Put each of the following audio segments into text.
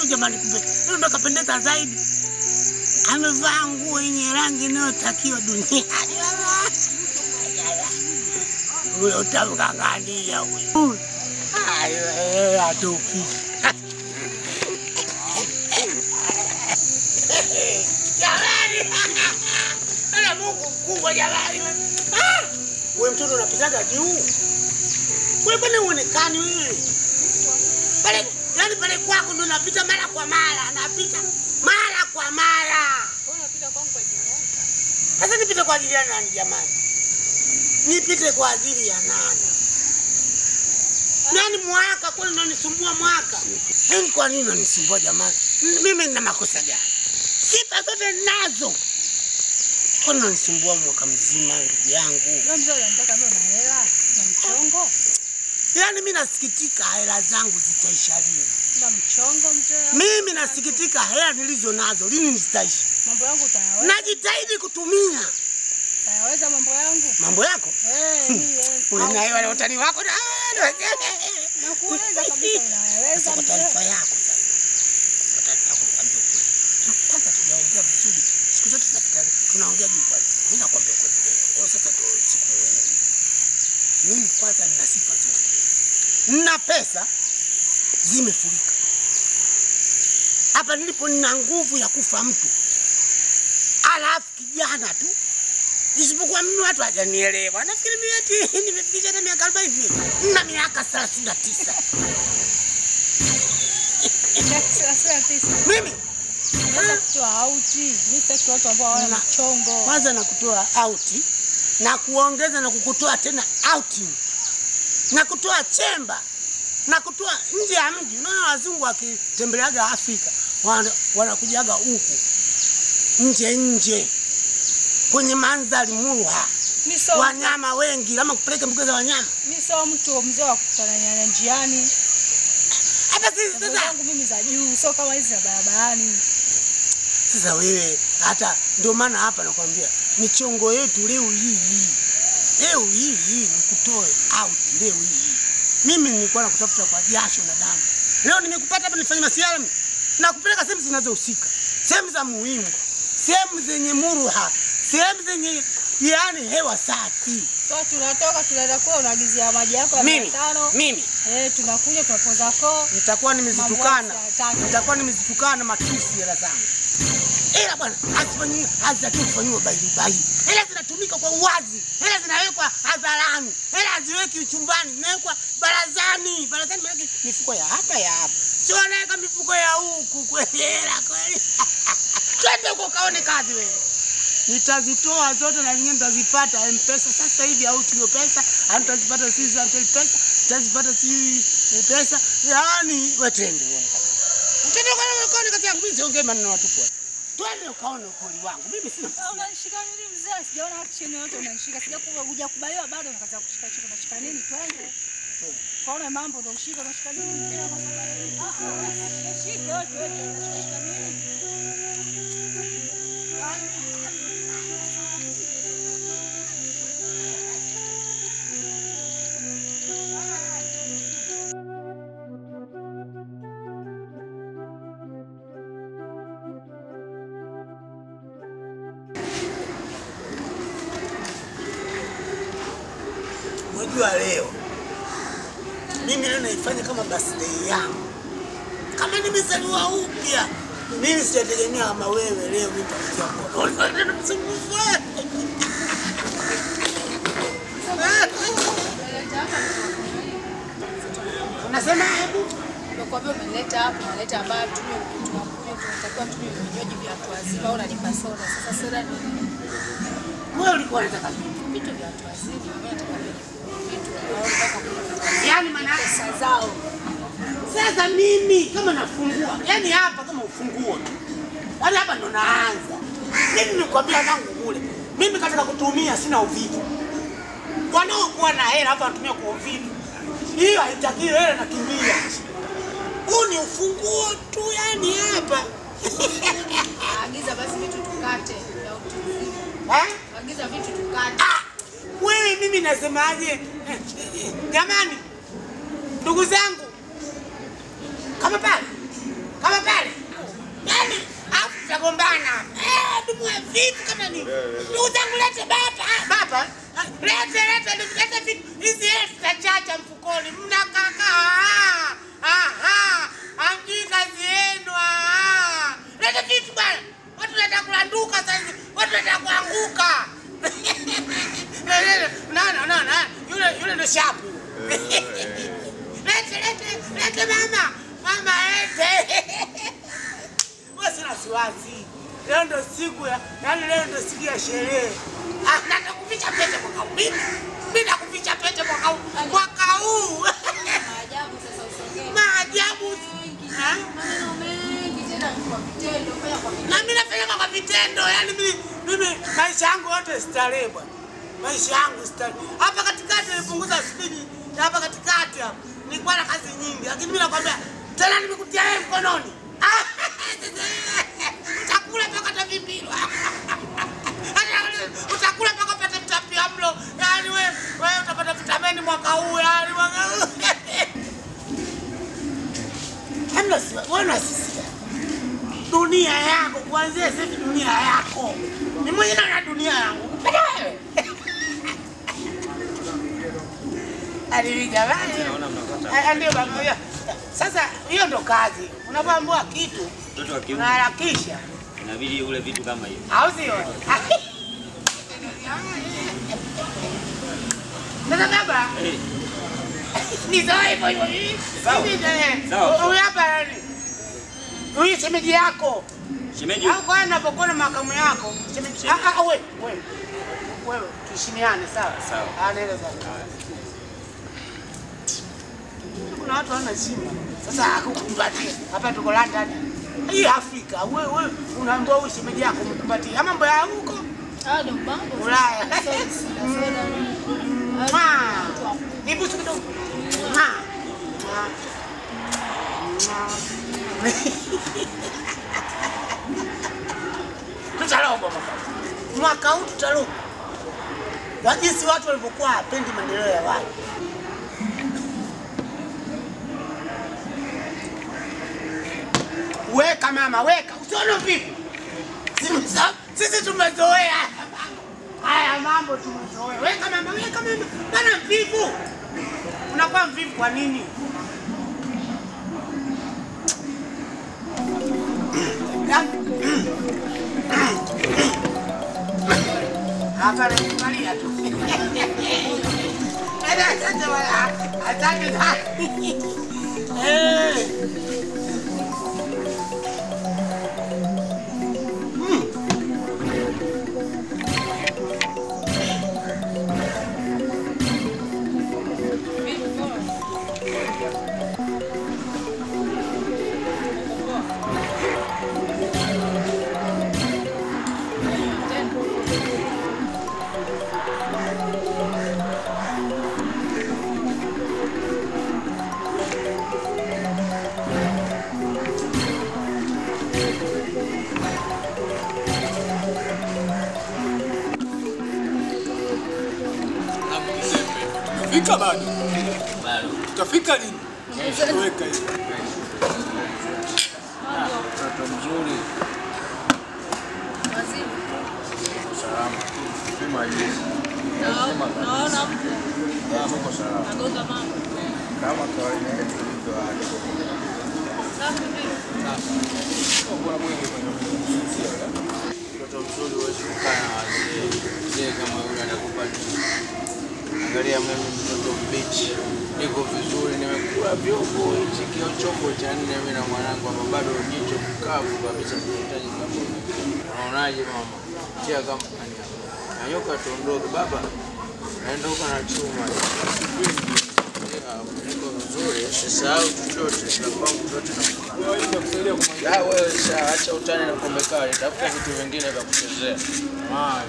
jamani, kumbe leo ndo kapendeza zaidi. Amevaa nguo yenye rangi inayotakiwa duniani. Huyo utamng'ang'ania huyo. Ayo, eh, atoki. Jamani! Ala Mungu mkubwa jamani. Ah! Wewe mtoto unapitaga juu. Wewe kwani uonekani wewe? Pale yani pale kwako ndo napita mara kwa mara, napita mara kwa mara. Sasa nipite kwa ajili ya nani jamani? Nipite kwa ajili ya nani? Nani mwaka kwani unanisumbua mwaka? Mimi kwa nini unanisumbua jamani? M- Mimi nina makosa gani? Sifa zote nazo. Kwani unanisumbua mwaka mzima ndugu yangu? Wewe mzee unataka mimi na hela na mchongo? Yaani mimi nasikitika hela zangu zitaisha lini? Na mchongo mzee. Mimi nasikitika hela nilizo nazo lini zitaisha? Mambo yangu utayaweza. Najitahidi kutumia Utayaweza mambo yangu? mambo yako. Eh, mimi Wewe na wale utani wako na nakueleza kabisa unayaweza Sasa kwa mzee. taarifa yako sasa. Kwa taarifa yako nikwambia ukweli. Kwanza tunaongea vizuri. Siku zote tunapita tunaongea juu kwanza. Mimi nakwambia ukweli leo. Leo sasa ndio siku muhimu. Mimi kwanza nina sifa zote. Nina pesa zimefurika. Hapa nilipo nina nguvu ya kufa mtu. Alafu kijana tu isipokuwa mimi watu hajanielewa. Nafikiri mimi eti nimefikisha hata miaka 40 mimi. Na miaka 39. Sasa tisa. Mimi Naweza kutoa auti. Mimi sitaki watu ambao hawana Na- mchongo. kwanza na kutoa auti na kuongeza na kukutoa tena outing na kutoa chemba na kutoa nje ya mji. Unaona wazungu wakitembeleaga Afrika wana- wanakujaga huku nje nje kwenye mandhari murwa, Mimi sio wanyama wengi, ama kupeleka mbuga za wanyama. mimi sio mtu mzee wa kukutana na njiani. Hata sisi Mambo sasa, zangu mimi za juu, sio kama hizi za barabarani. sasa wewe hata ndio maana hapa nakwambia michongo yetu leo hii hii leo hii hii nikutoe out leo hii hii. Mimi nilikuwa nakutafuta kwa jasho na damu, leo nimekupata hapa nifanye masiara mimi. na kupeleka sehemu zinazohusika, sehemu za muhimu, sehemu zenye muruha, sehemu zenye yaani hewa safi. So tunatoka tunaenda kwa unaagizia maji yako ya Mimi 500. mimi Eh, tunakuja tunapoza koo. nitakuwa nimezitukana, Mambo ya saa tatu. nitakuwa nimezitukana matusi hela zangu, ila bwana hazifanyiwi, hazitakiwi kufanyiwa baili baili. Hela zinatumika kwa uwazi, hela zinawekwa hadharani, hela haziweki chumbani, zinawekwa barazani. Barazani maana mifuko ya hapa ya hapa, sio wanaweka mifuko ya huku kweli. Hela kweli, twende huko kaone kazi wewe. Nitazitoa zote na zingine nitazipata M-Pesa sasa hivi au Tigo Pesa, au nitazipata sisi Zantel Pesa, nitazipata si pesa. Yaani wewe twende uone kazi. Twende ukaone ukaone kazi yangu. Mimi siongee maneno watupu. Twende ukaone ukweli wangu. Mimi sina Ah, Unanishika nini mzee? Sijaona action yoyote unanishika. Sija kuja kubaliwa bado unakaza kushika shika unashika nini? Twende. Kaona mambo ndio ushika unashika nini mzee? Ah ah. Shika yote wewe unashika nini? Unajua leo mimi leo naifanya kama birthday yangu, kama nimezaliwa upya. Mimi sijategemea kama wewe leo mimi nitakutia mkono. Msumbufu wewe. Unasema hebu Nakwambia umeleta hapo, unaleta ambayo tunywe tunakunywa tunatakiwa tunywe vinywaji vya watu wazima au unalipa soda. Sasa soda ni wewe ulikuwa unataka nini? vitu vya watu wazima, mimi nataka vitu au mpaka kuna Yaani maana yake pesa zao. Sasa mimi kama nafungua, yani hapa kama ufunguo tu, yani hapa ndo naanza. Mimi nikwambia zangu kule, mimi katika kutumia sina uvivu. Wanaokuwa na hela hapa wanatumia kwa uvivu, hiyo haitakiwi. Hela nakimbia, huu ni ufunguo tu, yani hapa Agiza basi vitu tukate vya utu uzima. Eh? Agiza vitu tukate. Ah, wewe mimi nasemaje? Eh, eh, Jamani, ndugu zangu, kama pale kama pale yani, afu tutagombana eh, dumue vitu kama ni ndugu zangu, lete baba baba, lete lete lete vitu hizi elfu zitachacha mfukoni, mnakaka aha, amjui kazi yenu ah. Lete vitu bwana, watu wanataka kulanduka sasa hivi, watu wanataka kuanguka. No, no, no, no. Yule yule ndo shapu. Lete lete lete mama. Mama lete. Wewe sina wasiwasi. Leo ndo siku ya, yaani leo ndo siku ya sherehe. Ah, nataka kuficha pete mwaka huu. Mimi mimi nakuficha pete mwaka huu. Mwaka huu. Maajabu sasa usongee. Maajabu. Ha? Maneno mengi tena kwa vitendo, fanya kwa vitendo. Na mimi nafanya kwa vitendo, yani mimi mimi maisha yangu yote starehe bwana. Maisha yangu starehe. Hapa katikati nilipunguza spidi. na Hapa katikati hapa nilikuwa na kazi nyingi, lakini mimi nakwambia tena nimekutia wewe mkononi. Utakula mpaka utavimbirwa. Utakula mpaka upate mtapia mlo. Yaani wewe wewe utapata vitamini mwaka huu, yaani mwaka huu. Hamna si wewe unasisia dunia yako kuanzia sasa hivi, dunia yako ni mwenyewe na dunia yangu kupenda wewe Alivi jamani, Ah, ndio baba. ya. Sasa hiyo ndo kazi, unapoambiwa kitu Mtoto wa kiume unaharakisha, inabidi ule vitu kama hivi. au sio? Sasa baba, Eh, nizoe hivyo hivyo hivi. Sawa. Hivi, eh, Sawa. Huyu hapa nani? Huyu shemeji yako shemeji, au kwa napokuwa na makamu yako shemeji. Ah, ah, wewe wewe wewe, tuheshimiane sawa Sawa. Ah, naelewa sawa. Kuna watu hawana heshima. Sasa akukumbatie hapa, tuko London hii Afrika, wewe wewe unaambiwa huyu shemeji yako mkumbatie, ama mambo ya huko Ah, ndo mambo. Ulaya. Sasa soda. Mwah. Nibusu kidogo. Mwah. Mwah. Mwah. Tutalogwa mwaka huu. Mwaka huu tutalogwa. Kwa jinsi watu walivyokuwa hapendi maendeleo ya watu. Weka mama, weka. Usione vipi? Sisi- Sisi tumezoea haya mambo tumezoea. Weka mama, weka mama. Bana mvivu. Unakuwa mvivu kwa nini? Hapa nakubalia tu. Ada asante wala. Asante sana. Eh. Fika bado. bado Tutafika lini? Weka hiyo. mtoto mzuri, salama, sema jinsi Naona mtu uko salama agonga mama. kama kawaida yetu ilivyo hali. Safi vile. Kuna mwingi kwenye kusinzia. Mtoto mzuri huwezi kukaa na wazee. Mzee kama yule anakupa nini? Angalia mimi mtoto mbichi, niko vizuri, nimekula vyombo hichi kio chombo cha nne, mimi na mwanangu hapa bado jicho mkavu kabisa, tunahitaji kama unaonaje mama? Tia kama nani hapa. Nanyoka tuondoke baba, naondoka na chuma. Yeah, Niko vizuri, usisahau chochote, tunapangu chote na Wewe nitakusaidia kumaliza. Ah, wewe sasa acha utani na pombe kali, tafuta vitu vingine vya kuchezea. Haya.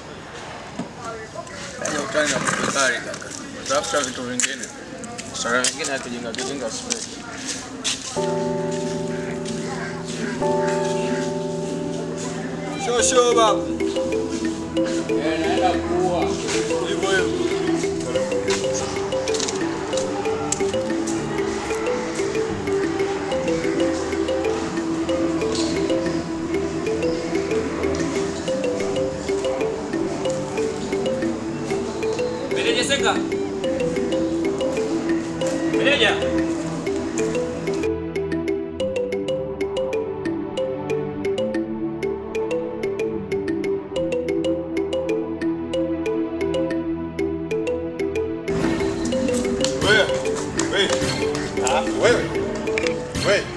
Acha utani na pombe kali kaka. Tafuta vitu vingine. Sara vingine hatujinga kijinga stress. Sho sho baba. Eh, naenda kuua. Hivyo hivyo. Meneja. Wewe. Wewe. Ah, wewe. Wewe.